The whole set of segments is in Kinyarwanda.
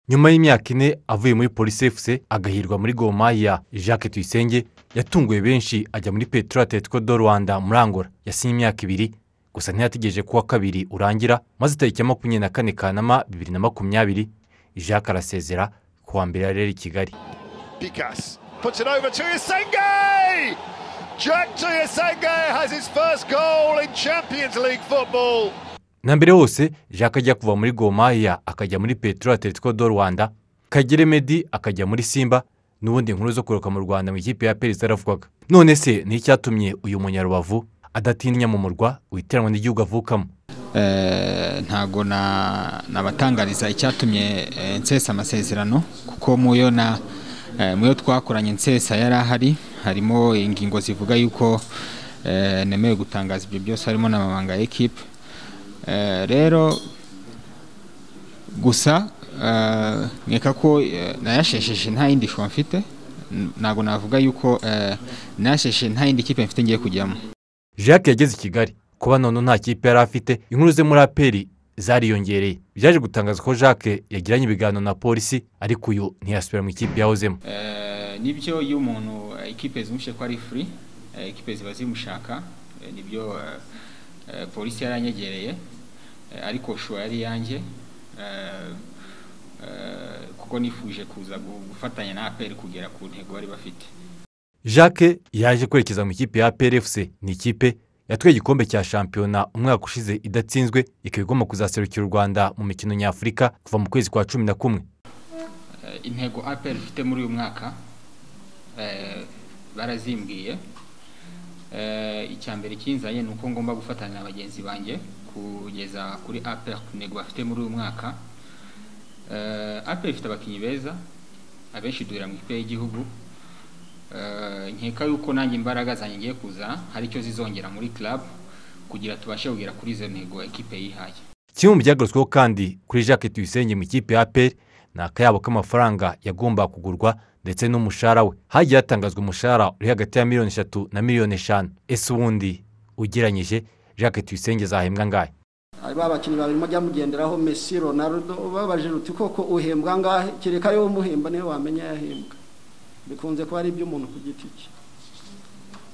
nyuma y'imyaka ine avuye muri polisefuse agahirwa muri gomaya jacques tuyisenge yatunguye benshi ajya muri peteroli atletico do rwanda muri angola yasinye imyaka ibiri gusa ntiyategereje ko uwa kabiri urangira maze itariki ya makumyabiri na kane kanama bibiri na makumyabiri jacques arasezera ku wa mbere yarera i kigali Pikas puts it over to Yasenge! Jack Yasenge has his first goal in Champions League football. na mbere hose jacques ajya kuva muri gomaya akajya muri peteroli atletico do rwanda kagere medi akajya muri simba n'ubundi inkuru zo kuroka mu rwanda mu ikipe ya perezida yaravugaga none se ni icyatumye uyu munyarubavu adatinya mu murwa witeranwa n'igihugu avukamo ntabwo nabatangariza icyatumye nsesa amasezerano kuko muyo na muyo twakoranye nsesa yari ahari harimo ingingo zivuga yuko nemewe gutangaza ibyo byose harimo n'amabanga ya ekipe rero gusa nkeka ko nayashesheje nta yindi shusho mfite ntabwo navuga yuko nayashesheje nta yindi kipe mfite ngiye kujyamo jacques yageze i kigali kuba none nta kipe yari afite inkuru ze muri aperi zariyongereye byaje gutangaza ko jacques yagiranye ibiganiro na polisi ariko uyu ntiyasubira mu ikipe yahozemo nibyo iyo umuntu ikipe zimushye ko ari furi ikipe ziba zimushaka nibyo polisi yaranyegereye ariko shusho yari iyanjye kuko nifuje kuza gufatanya na aperi kugera ku ntego bari bafite jacques yaje kwerekeza mu ikipe ya plfc ni ikipe yatwaye igikombe cya shampiyona umwaka ushize idatsinzwe ikaba igomba kuzaserukira u rwanda mu mikino nyafurika kuva mu kwezi kwa cumi na kumwe intego aperi ifite muri uyu mwaka barazimbwiye icya mbere kinzanye ni uko ngomba gufatanya na bagenzi banjye kugeza kuri ape ku ntego bafite muri uyu mwaka ape ifite abakinnyi beza abenshi duhera mu ikipe y'igihugu nkeka yuko nanjye imbaraga zanjye ngiye kuza hari icyo zizongera muri club kugira tubashe kugera kuri izo ntego ekipe yihaye kimwe mu byagarutsweho kandi kuri jacques tuyisenge mu ikipe ya aperi ni akayabo k'amafaranga yagombaga kugurwa ndetse n'umushahara we hagiye hatangazwa umushahara uri hagati ya miliyoni eshatu na miliyoni eshanu ese ubundi ugereranyije jacques tuyisenge zahembwa angahe ba bakinnyi babiri mujya mugenderaho mesi ronaldo babaje ruti koko uhembwa angahe kereka yo umuhemba niwe wamenya yahembwa bikunze kuba ari iby'umuntu ku giti cye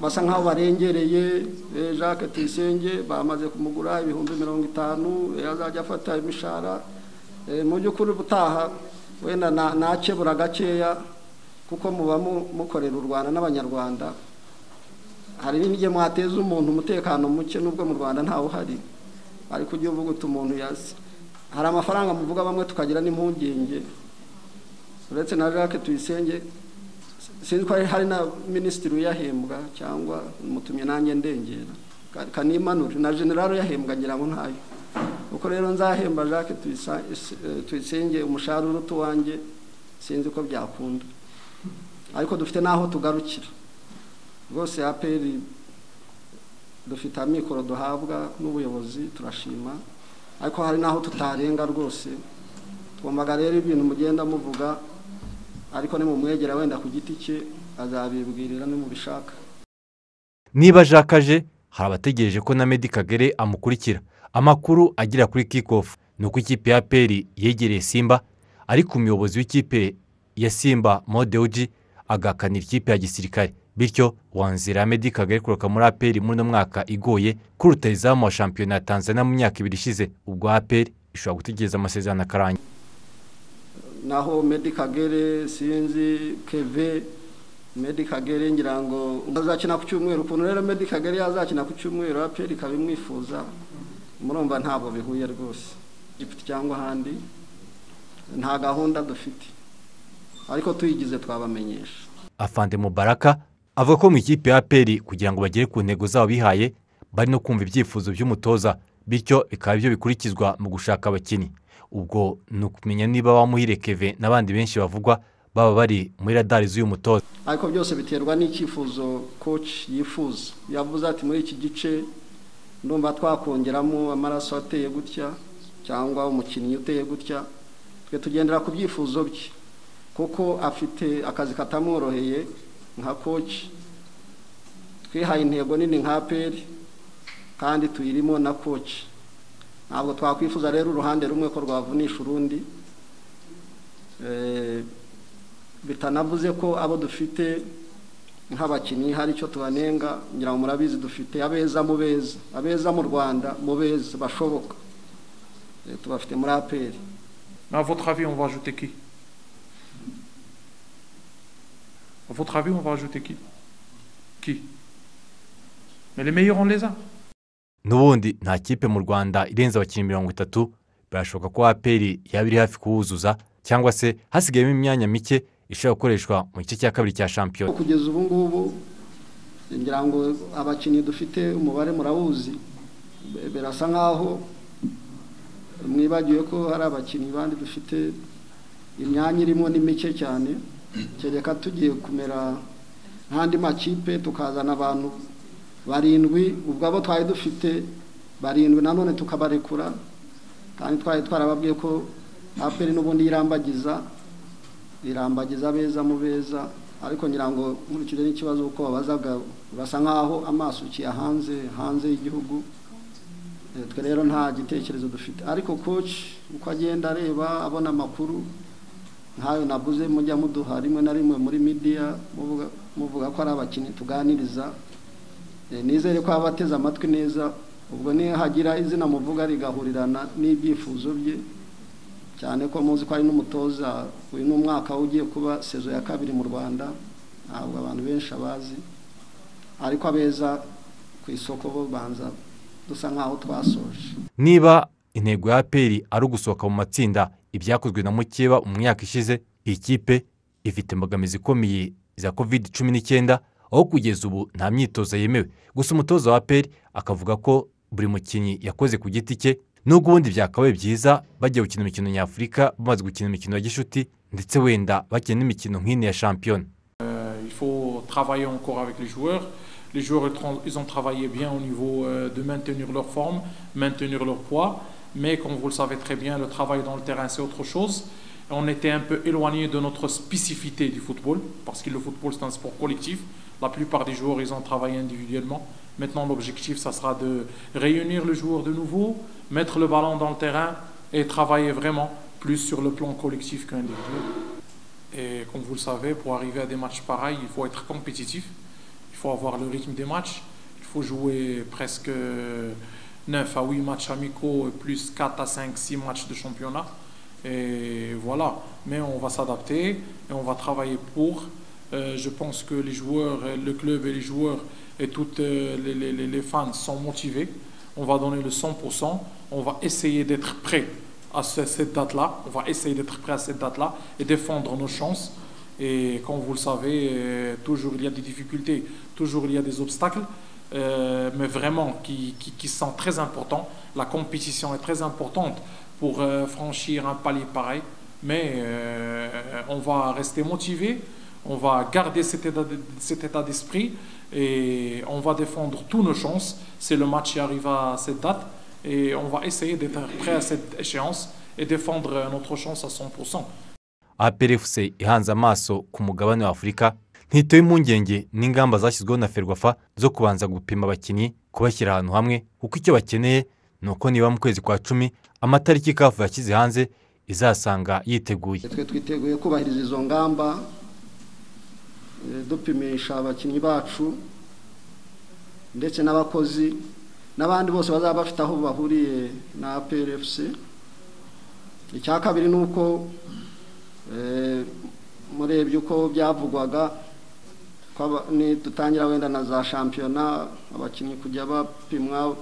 basa nk'aho barengereye jacques tuyisenge bamaze kumugura ibihumbi mirongo itanu azajya afata imishahara mu by'ukuri ubutaha wenda nakebura gakeya kuko muba mukorera u rwanda n'abanyarwanda hari n'igihe mwateza umuntu umutekano muke n'ubwo mu rwanda ntawe uhari ariko ujye uvuga uti umuntu yazi hari amafaranga muvuga bamwe tukagira n'impungenge uretse na jacques tuyisenge sinzi ko hari na minisitiri uyahembwa cyangwa mutumye nanjye ndengera kanimanure na generale uyahembwa ngira ngo ntayo uko rero nzahemba jacques tuyisenge umushahara uruta uwanjye sinzi ko byakunda ariko dufite n'aho tugarukira rwose aperi dufite amikoro duhabwa n'ubuyobozi turashima ariko hari n'aho tutarenga rwose twumvaga rero ibintu mugenda muvuga ariko ni mu mwegera wenda ku giti cye azabibwirira nimubishaka niba jacques aje hari abategereje ko na medi kagere amukurikira amakuru agera kuri kikofu ni uko ikipe ya aperi yegereye simba ariko umuyobozi w'ikipe ya simba modewuji agahakanira ikipe ya gisirikare bityo wanzira medi kagari kuroka muri aperi muri uno mwaka igoye kuri rutayizamu wa shampiyona ya tanzania mu myaka ibiri ishize ubwo aperi ishobora gutegereza amasezerano akarangira naho medi kagere sinzi keve medi kagere ngira ngo azakina ku cyumweru ukuntu rero medi kagere yazakina ku cyumweru aperi ikaba imwifuza murumva ntabwo bihuye rwose gifite cyangwa ahandi nta gahunda dufite ariko tuyigize twabamenyesha afande mubaraka avuga ko mu ikipe ya aperi kugira ngo bagere ku ntego zabo bihaye bari no kumva ibyifuzo by'umutoza bityo bikaba ibyo bikurikizwa mu gushaka abakinnyi ubwo ni ukumenya niba bamuhire keve n'abandi benshi bavugwa baba bari muri radari z'uyu mutoza ariko byose biterwa n'icyifuzo koci yifuza yavuze ati muri iki gice ndumva twakongeramo amaraso ateye gutya cyangwa umukinnyi uteye gutya twe tugendera ku byifuzo bye kuko afite akazi katamworoheye nka koci twihaye intego nini nka peri kandi tuyirimo na koci ntabwo twakwifuza rero uruhande rumwe ko rwavunisha urundi bitanavuze ko abo dufite nk'abakinnyi hari icyo tubanenga ngira ngo murabizi dufite abeza mu beza abeza mu rwanda mu beza bashoboka Eh, tubafite muri aperi Mais à votre avis, on va ajouter qui À votre avis, on va ajouter qui Qui Mais les meilleurs, on les a. n'ubundi nta kipe mu rwanda irenze abakinnyi mirongo itatu birashoboka ko aperi yaba iri hafi kuwuzuza cyangwa se hasigayemo imyanya mike ishobora gukoreshwa mu gice cya kabiri cya shampiyona kugeza ubu ngubu ngira ngo abakinnyi dufite umubare murawuzi Be- birasa nk'aho mwibagiwe ko hari abakinnyi bandi dufite imyanya irimo ni mike cyane kereka tugiye kumera nk'andi makipe tukazana abantu barindwi ubwo abo twari dufite barindwi nanone tukabarekura kandi twari twarababwiye ko aperi n'ubundi yirambagiza irambagiza abeza mu beza ariko ngira ngo nkurikije n'ikibazo uko babazaga basa nk'aho amaso hanze hanze y'igihugu Eh, twe rero nta gitekerezo dufite ariko koci uko agenda areba abona amakuru nk'ayo nabuze mujya muduha rimwe na rimwe muri midiya muvuga- muvuga ko ari abakinnyi tuganiriza Eh, nizere ko aba ateze amatwi neza ubwo nihagira izina muvuga rigahurirana n'ibyifuzo bye cyane ko muzi ko ari n'umutoza uyu ni umwaka ugiye kuba sezo ya kabiri mu rwanda ntabwo abantu benshi abazi ariko abeza ku isoko bo banza dusa nk'aho twasoje niba intego ya aperi ari ugusohoka mu matsinda ibyakozwe na mukeba mu myaka ishize iyi kipe ifite imbogamizi ikomeye za covid cumi n'icyenda aho kugeza ubu nta myitozo yemewe gusa umutoza wa aperi akavuga ko buri mukinnyi yakoze ku giti cye nubwo ubundi byakabaye byiza bagiye gukina imikino nyafurika bamaze gukina imikino ya gishuti ndetse wenda bakina n'imikino nk'ino ya shampiyona Euh, Il faut travailler encore avec les joueurs. Les joueurs, ils tran- ils ont travaillé bien au niveau euh, de maintenir leur forme, maintenir leur poids. Mais comme vous le savez très bien, le travail dans le terrain, c'est autre chose. Et On était un peu éloigné de notre spécificité du football, parce que le football, c'est un sport collectif. La plupart des joueurs, ils ont travaillé individuellement. Maintenant, l'objectif, ça sera de réunir le joueur de nouveau, mettre le ballon dans le terrain et travailler vraiment plus sur le plan collectif qu'individuel. Et comme vous le savez, pour arriver à des matchs pareils, il faut être compétitif, il faut avoir le rythme des matchs, il faut jouer presque 9 à 8 matchs amicaux, plus 4 à 5, 6 matchs de championnat. Et voilà, mais on va s'adapter et on va travailler pour. Euh, je pense que les joueurs, euh, le club et les joueurs et toutes euh, les, les- les- les fans sont motivés. On va donner le 100%, on va essayer d'être prêt à ce- cette date-là. On va essayer d'être prêt à cette date-là et défendre nos chances. Et comme vous le savez, euh, toujours il y a des difficultés, toujours il y a des obstacles, euh, mais vraiment qui, qui, qui sont très importants. La compétition est très importante pour euh, franchir un palier pareil. Mais euh, on va rester motivé, on va garder cet état de- cet état d'esprit et on va défendre toutes nos chances. C'est le match qui arrive à cette date et on va essayer d'être prêt à cette échéance et défendre euh, notre chance à 100%. APRFC ihanze amaso ku mugabane wa Afurika ntitoye impungenge n'ingamba zashyizweho na Ferwafa zo kubanza gupima abakinnyi kubashyira ahantu hamwe kuko icyo bakeneye ni uko niba mu kwezi kwa cumi amatariki kafu yashyize hanze izasanga yiteguye twe twiteguye kubahiriza izo ngamba eh, dupimisha abakinnyi bacu ndetse n'abakozi n'abandi bose bazaba bafite aho bahuriye na APRFC icya kabiri ni uko eh, murebye uko byavugwaga ko aba- ni dutangira wenda na za shampiyona abakinnyi kujya bapimwa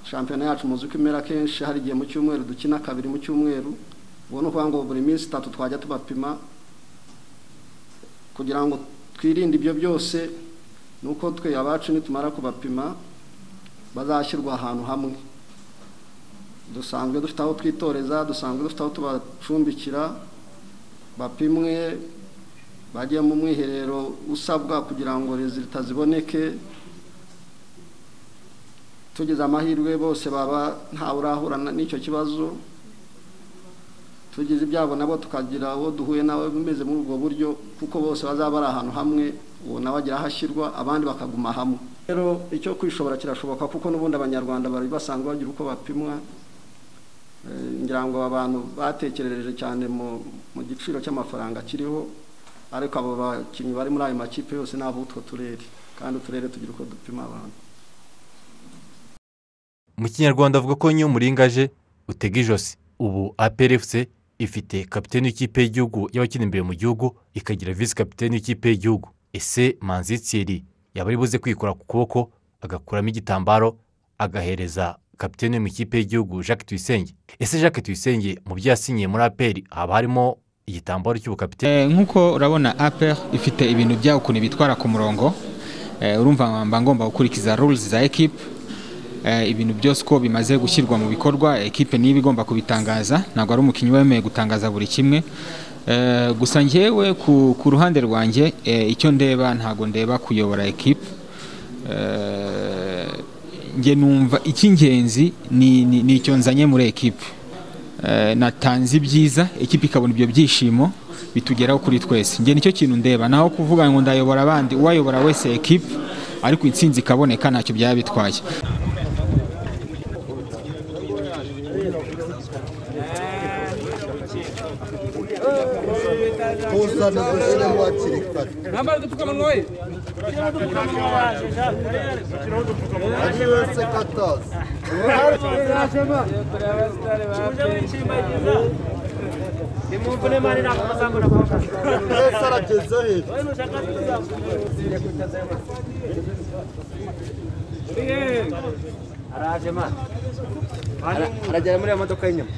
shampiyona yacu muzi ko imera kenshi hari igihe mu cyumweru dukina kabiri mu cyumweru ubwo ni ukuvuga ngo buri minsi itatu twajya tubapima kugira ngo twirinde ibyo byose ni uko twe abacu nitumara kubapima bazashyirwa ahantu hamwe dusanzwe dufite aho twitoreza dusanzwe dufite aho tubacumbikira bapimwe bajye mu mwiherero usabwa kugira ngo rezilita ziboneke tugize amahirwe bose baba ntawe urahura na- n'icyo kibazo tugize ibyago nabo tukagira uwo duhuye nawe umeze muri ubwo buryo kuko bose bazaba bari ahantu hamwe uwo nawe agira aho ashyirwa abandi bakaguma hamwe rero icyo kwishobora kirashoboka kuko n'ubundi abanyarwanda bari basanzwe bagira uko bapimwa Eh, ngira ngo abantu batekerereje cyane mu mu giciro cy'amafaranga kiriho ariko abo bakinnyi bari muri ayo makipe yose ni ab'utwo turere kandi uturere tugira uko dupima abantu mu kinyarwanda avuga ko iyo umuringa aje utega ijosi ubu APRFC ifite kapiteni w'ikipe y'igihugu y'abakina imbere mu gihugu ikagira visi kapiteni w'ikipe y'igihugu ese manzi Thierry yaba ari buze kwikora ku kuboko agakuramo igitambaro agahereza kapiteni mu ikipe y'igihugu Jacques Tuyisenge ese Jacques Tuyisenge mu byo yasinyiye muri APR haba harimo igitambaro cy'ubukapiteni Eh, nk'uko urabona APR ifite ibintu byayo ukuntu bitwara ku murongo Eh, urumva mba ngomba gukurikiza rules za equipe Eh, ibintu byose uko bimaze gushyirwa mu bikorwa equipe niba igomba kubitangaza ntabwo ari umukinnyi wemeye gutangaza buri kimwe Eh, gusa njyewe ku, ku ruhande rwanjye eh, icyo ndeba ntabwo ndeba kuyobora equipe Eh, njye numva icy'ingenzi ni, ni, ni icyo nzanye muri equipe Eh, natanze ibyiza ekipa ikabona ibyo byishimo bitugeraho kuri twese njye nicyo kintu ndeba naho kuvuga ngo ndayobora abandi uwayobora wese ekipa ariko intsinzi ikaboneka ntacyo byaba bitwaye Nambara udupfukamunwa we aragera muri iyo modoka y'inyuma